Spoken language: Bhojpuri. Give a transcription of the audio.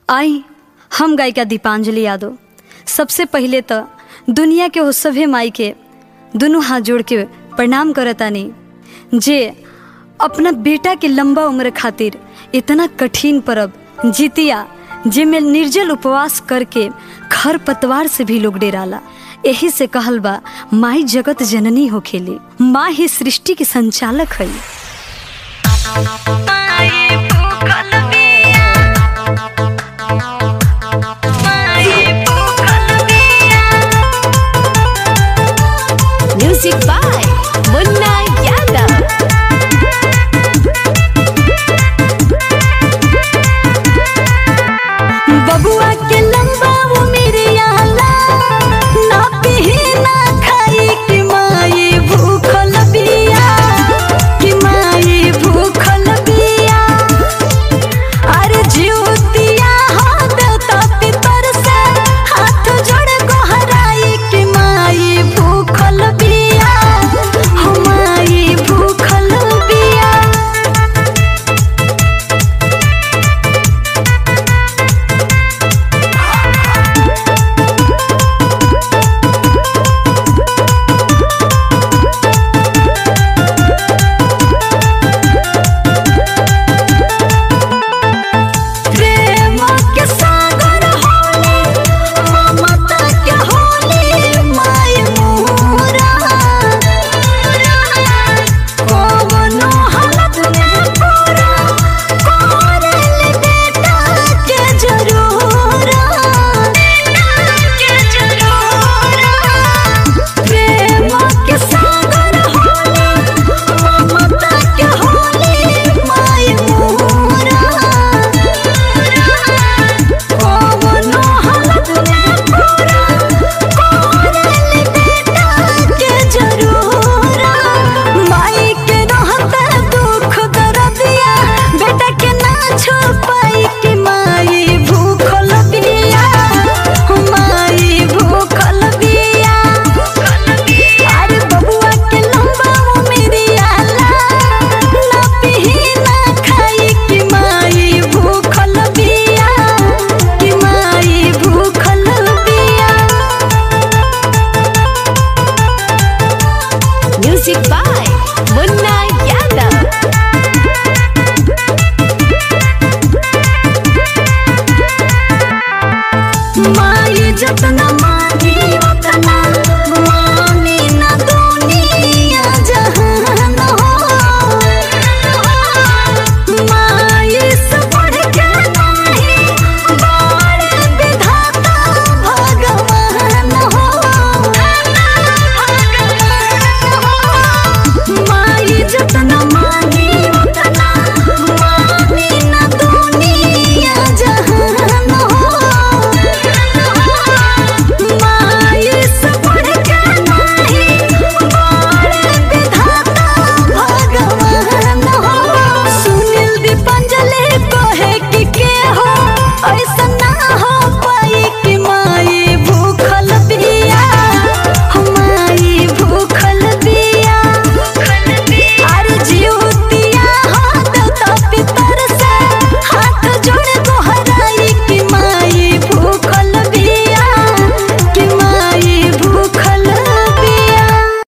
आई हम गायिका दीपांजलि यादव सबसे पहिले तो दुनिया के वो सभे माई के दुनू हाथ जोड़ के प्रणाम करतानी जे अपना बेटा के लंबा उम्र खातिर इतना कठिन परब जितिया जेमे निर्जल उपवास करके खर पतवार से भी लोग डेराला यही से कहल बा माई जगत जननी हो खेली माँ ही सृष्टि के संचालक है Music by Munna Yadav. बबुआ के लंबा वो मेरे आला ना पीही ना खाई कि माई भूखल बिया कि माई भूखल बिया अरे जीवतिया हाथ तो पितर से हाथ जोड़ गोहराई कि माई भूखल बिया हो माई भूखल बिया प्रेम के सागर होले ममता के होले माय मोरा कवनो हालत में पूरा करल बेटा के जरूर के जरूर प्रेम के सागर होले ममता के होले माय मोरा कवनो हालत में पूरा करल बेटा के जरूर माई के रहते दुख दर्दिया बेटा के ना छुपाई कि माई भूखल बिया माई भूखल बिया अरे बबुआ के लंबा मेरी आला ना पीही ना खाई कि माई भूखल बिया कि माई भूखल बिया Music by Munna Yadav. माई जतना